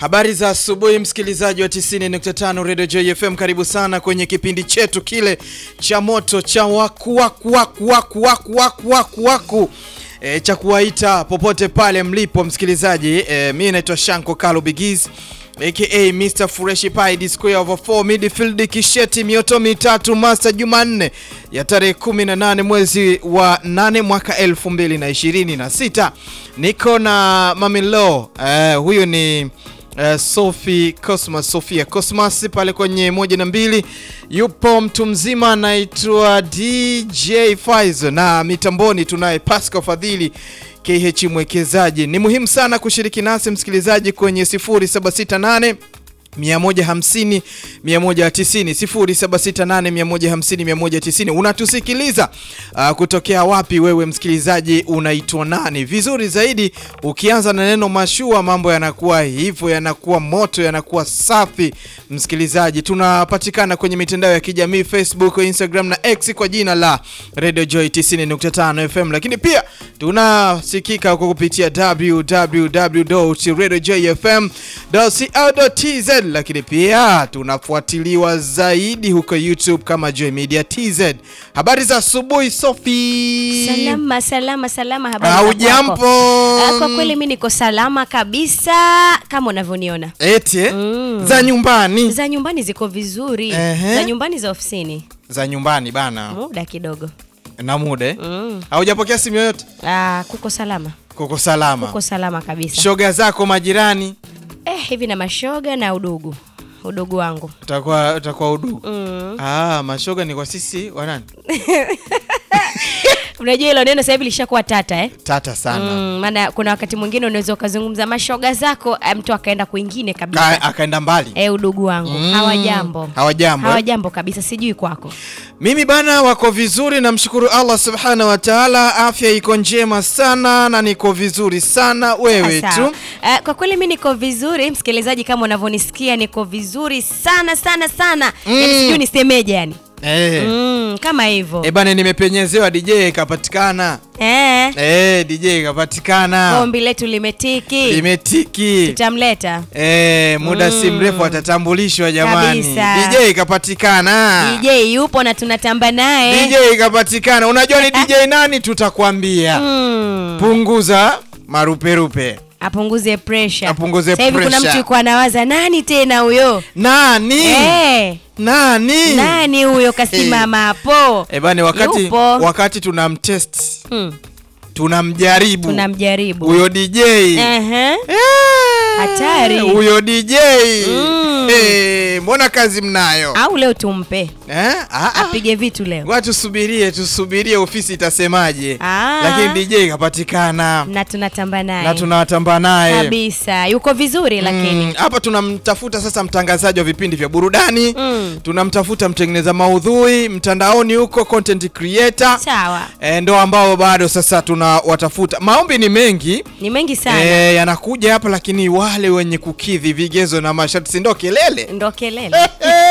Habari za asubuhi msikilizaji wa 90.5 Radio Joy FM, karibu sana kwenye kipindi chetu kile cha moto cha waku waku waku waku waku waku waku waku e, cha kuwaita popote pale mlipo msikilizaji. E, mimi naitwa Shanko Kalo Bigiz aka Mr Fresh Pie Square over 4 midfield kisheti mioto mitatu Master Jumanne ya tarehe 18 mwezi wa 8 mwaka 2026. Niko na Mamilo eh, huyu ni Uh, Sophie Cosmas Sofia Cosmas pale kwenye moja na mbili, yupo mtu mzima anaitwa DJ Faizo, na mitamboni tunaye Pascal Fadhili KH mwekezaji. Ni muhimu sana kushiriki nasi msikilizaji kwenye 0768 150 190 0768 150 190. Unatusikiliza uh, kutokea wapi wewe msikilizaji, unaitwa nani? Vizuri zaidi ukianza na neno mashua, mambo yanakuwa hivyo, yanakuwa moto, yanakuwa safi. Msikilizaji, tunapatikana kwenye mitandao ya kijamii Facebook, Instagram na X kwa jina la Radio Joy 90.5 FM, lakini pia tunasikika kwa kupitia www.radiojoyfm.co.tz lakini pia tunafuatiliwa zaidi huko YouTube kama Joy Media TZ. Habari za asubuhi Sophie. Salama, salama, salama. Habari Au za jambo? kwako? Ah, Kwa kweli mimi niko salama kabisa kama unavyoniona. Eti eh? Mm. za nyumbani Za nyumbani ziko vizuri. Ehe. Za nyumbani za ofisini. za nyumbani bana Muda kidogo. na mude Mm. haujapokea simu yoyote, Ah, kuko salama. kuko salama. Kuko salama kabisa. Shoga zako majirani Eh, hivi na mashoga na udugu. Udugu wangu. utakuwa utakuwa udugu. Mm. Ah, mashoga ni kwa sisi wanani Unajua hilo neno sasa hivi lishakuwa tata eh? tata sana Mm, maana kuna wakati mwingine unaweza ukazungumza mashoga zako eh, mtu akaenda kwingine kabisa. Ka, akaenda mbali Eh, udugu wangu. Mm. Hawajambo. Hawajambo, eh? Hawajambo kabisa, sijui kwako. Mimi bana wako vizuri, namshukuru Allah subhanahu wa taala, afya iko njema sana na niko vizuri sana. Wewe Sawa. tu Eh, kwa kweli mi niko vizuri msikilizaji, kama unavyonisikia niko vizuri sana sana sana Mm. yani sijui nisemeje yani eh. mm, kama hivyo Eh bana, nimepenyezewa DJ ikapatikana. eh, Eh, DJ ikapatikana, ombi letu limetiki limetiki. tutamleta Eh, muda si Mm. mrefu atatambulishwa jamani. Kabisa. DJ ikapatikana. DJ yupo na tunatamba naye DJ ikapatikana. Unajua ni DJ nani? Tutakwambia. mm, Punguza maruperupe. apunguze pressure. Apunguze Sasa hivi kuna pressure. mtu yuko anawaza nani tena huyo Nani? eh, Nani? nani huyo kasimama hapo Eh bana, wakati Yupo. wakati tunamtest hmm, tunamjaribu tunamjaribu huyo DJ Ehe. Eh, Hatari. huyo DJ Mm. Eh, mbona kazi mnayo au leo tumpe eh? ah, ah. apige vitu leo Ngoja tusubirie tusubirie ofisi itasemaje, Ah. lakini DJ kapatikana na tunatamba naye na tunawatamba naye kabisa yuko vizuri lakini Mm, hapa tunamtafuta sasa mtangazaji wa vipindi vya burudani Mm. tunamtafuta mtengeneza maudhui mtandaoni huko content creator sawa e, ndo ambao bado sasa tunawatafuta. Maombi ni mengi ni mengi sana e, yanakuja hapa, lakini wale wenye kukidhi vigezo na masharti, si ndo kelele ndo kelele